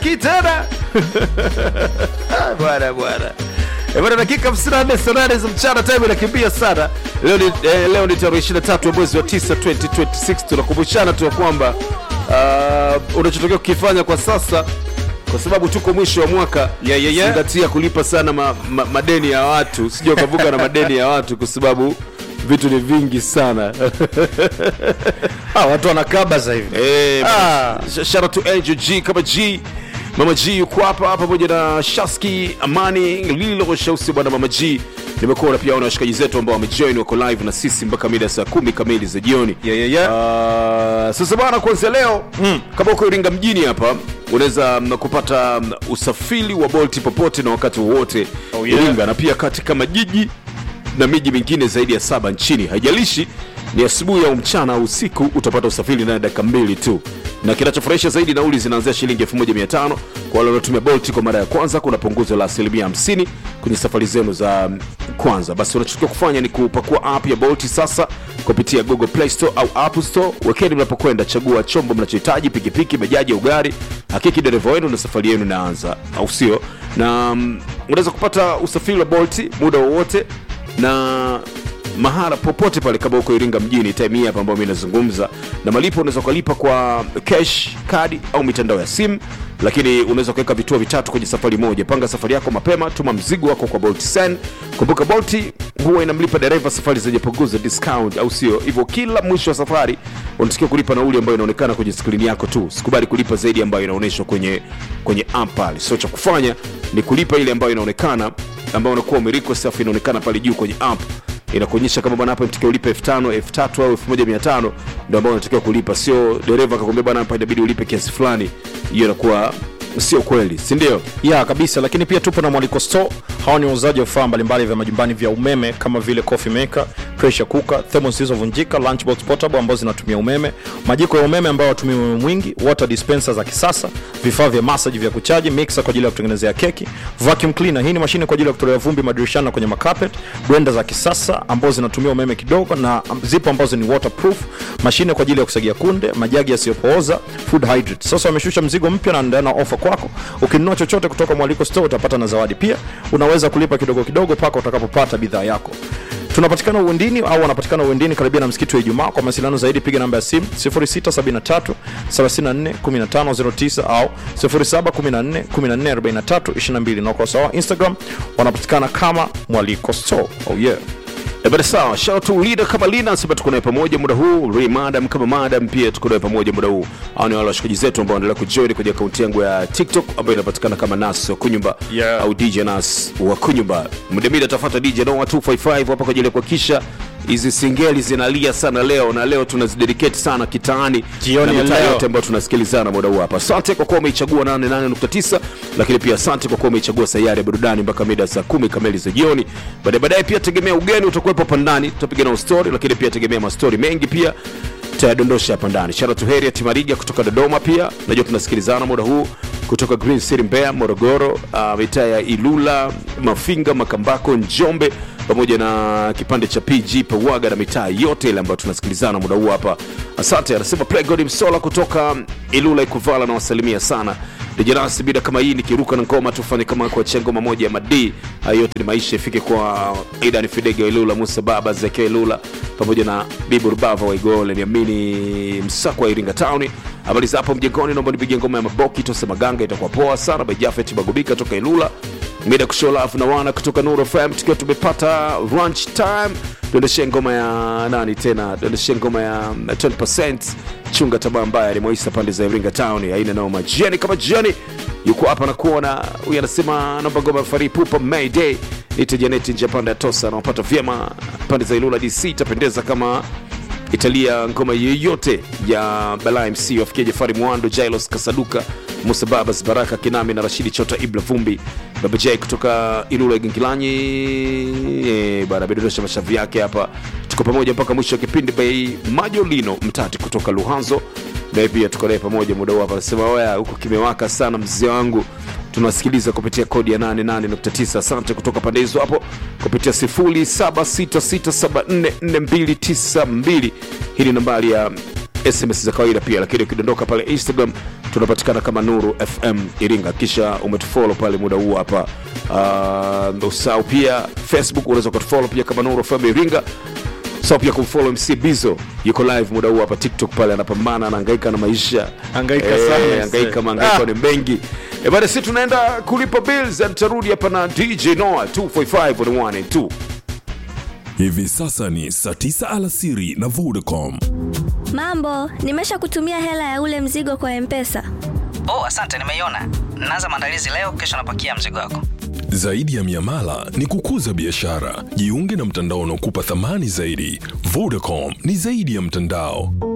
sitaki tena Ah, bwana bwana Eh, bwana dakika 54 saa nane za mchana time inakimbia sana leo ni, eh, leo ni tarehe 23 ya mwezi wa 9 2026 tunakumbushana tu ya kwamba uh, unachotokea kukifanya kwa sasa kwa sababu tuko mwisho wa mwaka Yeah, yeah, yeah. zingatia kulipa sana ma, ma, madeni ya watu sijua ukavuka na madeni ya watu kwa sababu vitu ni vingi sana ah, watu wanakaba sasa hivi Eh, Ah. sh- shout out to Angel G kama G Mama G yuko hapa pamoja na Shaski Amani Lilo Shausi bwana Mama G nimekuona pia na washikaji zetu ambao wamejoin wako live na sisi mpaka mida saa kumi kamili za jioni Yeah, yeah, yeah. Ah, sasa bana kuanzia leo mm. kama uko Iringa mjini hapa unaweza mm, kupata mm, usafiri wa Bolt popote na wakati wowote Oh, yeah. Iringa na pia katika majiji na miji mingine zaidi ya saba nchini haijalishi ni asubuhi au mchana au usiku utapata usafiri ndani ya dakika mbili tu na kinachofurahisha zaidi nauli zinaanzia shilingi 1500 kwa wale wanaotumia bolt kwa mara ya kwanza kuna punguzo la asilimia 50 kwenye safari zenu za mm, kwanza basi unachotakiwa kufanya ni kupakua app ya bolt sasa kupitia google play store au app store wekeni mnapokwenda chagua chombo mnachohitaji pikipiki bajaji au gari hakiki dereva wenu na safari yenu inaanza au sio na mm, unaweza kupata usafiri wa bolt muda wowote na mahala popote pale kama uko iringa mjini time hii hapa ambayo mi nazungumza na malipo unaweza ukalipa kwa cash kadi au mitandao ya simu lakini unaweza kuweka vituo vitatu kwenye safari moja panga safari yako mapema tuma mzigo wako kwa bolt sen kumbuka bolti huwa inamlipa dereva safari zenye punguzo discount au sio hivyo kila mwisho wa safari unatakiwa kulipa nauli ambayo inaonekana kwenye skrini yako tu sikubali kulipa zaidi ambayo inaonyeshwa kwenye kwenye app pale so cha kufanya ni kulipa ile ambayo inaonekana ambayo unakuwa umerequest alafu inaonekana pale juu kwenye app inakuonyesha kama bwana hapa mtakiwa ulipe 5000 3000 au 1500 ndio ambao unatakiwa kulipa sio dereva akakwambia bwana hapa inabidi ulipe kiasi fulani hiyo inakuwa sio kweli si ndio ya kabisa lakini pia tupo na mwaliko store hawa ni wauzaji wa vifaa mbalimbali vya majumbani vya umeme kama vile coffee maker pressure cooker thermos zilizovunjika lunchbox portable ambazo zinatumia umeme majiko ya umeme ambayo watumia umeme mwingi water dispenser za kisasa vifaa vya massage vya kuchaji mixer kwa ajili ya kutengenezea keki vacuum cleaner hii ni mashine kwa ajili ya kutolea vumbi madirishani na kwenye makapet blender za kisasa ambazo zinatumia umeme kidogo na zipo ambazo ni waterproof mashine kwa ajili ya kusagia kunde majagi yasiyopooza food hydrate sasa wameshusha mzigo mpya na ndana ofa kwako ukinunua chochote kutoka mwaliko store utapata na zawadi pia unaweza kulipa kidogo kidogo mpaka utakapopata bidhaa yako tunapatikana uwendini au wanapatikana uwendini karibia na msikiti wa ijumaa kwa mawasiliano zaidi piga namba ya simu 673 34 1509 au 0714 14 43 22 na ukurasa wa instagram wanapatikana kama mwaliko store oh yeah Eh, bada sawa shout to leader kama lina anasema tuko naye pamoja muda huu Ray madam kama madam pia tuko naye pamoja muda huu au ni wale washikaji zetu ambao wanaendelea kujoin kwenye akaunti yangu ya tiktok ambayo inapatikana kama nas wa kunyumba Yeah. au dj nas wa kunyumba mdemida atafuata dj noa 255 hapa kwa ajili ya kuhakikisha hizi singeli zinalia sana leo na leo tunazidedicate sana kitaani Jioni na ya mitaa leo. yote ambayo tunasikilizana muda huu hapa asante kwa kuwa umeichagua 88.9 lakini pia asante kwa kuwa umeichagua sayari ya burudani mpaka mida saa kumi kamili za jioni baadaye baadaye pia tegemea ugeni utakuwepo hapa ndani tutapiga nao story lakini pia tegemea mastori mengi pia tutayadondosha hapa ndani shara tu heri ya timariga kutoka dodoma pia najua tunasikilizana muda huu kutoka green city mbeya morogoro uh, mitaa ya ilula mafinga makambako njombe pamoja na kipande cha pg pawaga na mitaa yote ile ambayo tunasikilizana muda huu hapa asante anasema plegod msola kutoka ilula ikuvala na wasalimia sana dejerasi bida kama hii nikiruka na ngoma tufanye kama kuachia ngoma moja ya madii hayo yote ni maisha ifike kwa aidan fidega wa ilula musa baba zekia ilula pamoja na bibu rubava wa igole niamini msako wa iringa town habari za hapo mjengoni naomba nipigie ngoma ya maboki tose maganga itakuwa poa sana by jafet bagubika toka ilula mida kusholafu na wana kutoka nuru fm tukiwa tumepata lunch time tuendeshe ngoma ya nani tena tuendeshe ngoma ya 20 chunga tamaa mbaya limewaisa pande za iringa town aina noma jiani kama jiani yuko hapa na kuona huyu anasema naomba ngoma ya fari pupa mayday ite janeti nje ya pande ya tosa anaopata vyema pande za ilula dc itapendeza kama italia ngoma yoyote ya balaa mc wafikia jafari mwando jailos kasaduka musa babas baraka kinami na rashidi chota ibla vumbi baba j kutoka ilula gengilanyi e, bana amedondosha mashavu yake hapa tuko pamoja mpaka mwisho wa kipindi bei majolino mtati kutoka luhanzo naye pia tuko naye pamoja muda huu hapa anasema oya huku kimewaka sana mzee wangu tunasikiliza kupitia kodi ya 88.9 asante kutoka pande hizo hapo kupitia 0766744292 hii ni nambari ya sms za kawaida pia lakini ukidondoka pale instagram tunapatikana kama nuru fm iringa kisha umetufolo pale muda huu hapa uh, usau pia facebook unaweza ukatufolo pia kama nuru fm iringa sau pia kumfolo mc bizo yuko live muda huu hapa tiktok pale anapambana anaangaika na maisha Hangaika Eh, sana, hangaika mzee. maangaiko Ah. ni mengi e bana si tunaenda kulipa bills and tutarudi hapa na dj noah 245 on the one and two Hivi sasa ni saa tisa alasiri na Vodacom. Mambo, nimesha kutumia hela ya ule mzigo kwa Mpesa. Oh, asante, nimeiona. Naanza maandalizi leo, kesho napakia mzigo wako. Zaidi ya miamala ni kukuza biashara. Jiunge na mtandao unaokupa thamani zaidi. Vodacom ni zaidi ya mtandao.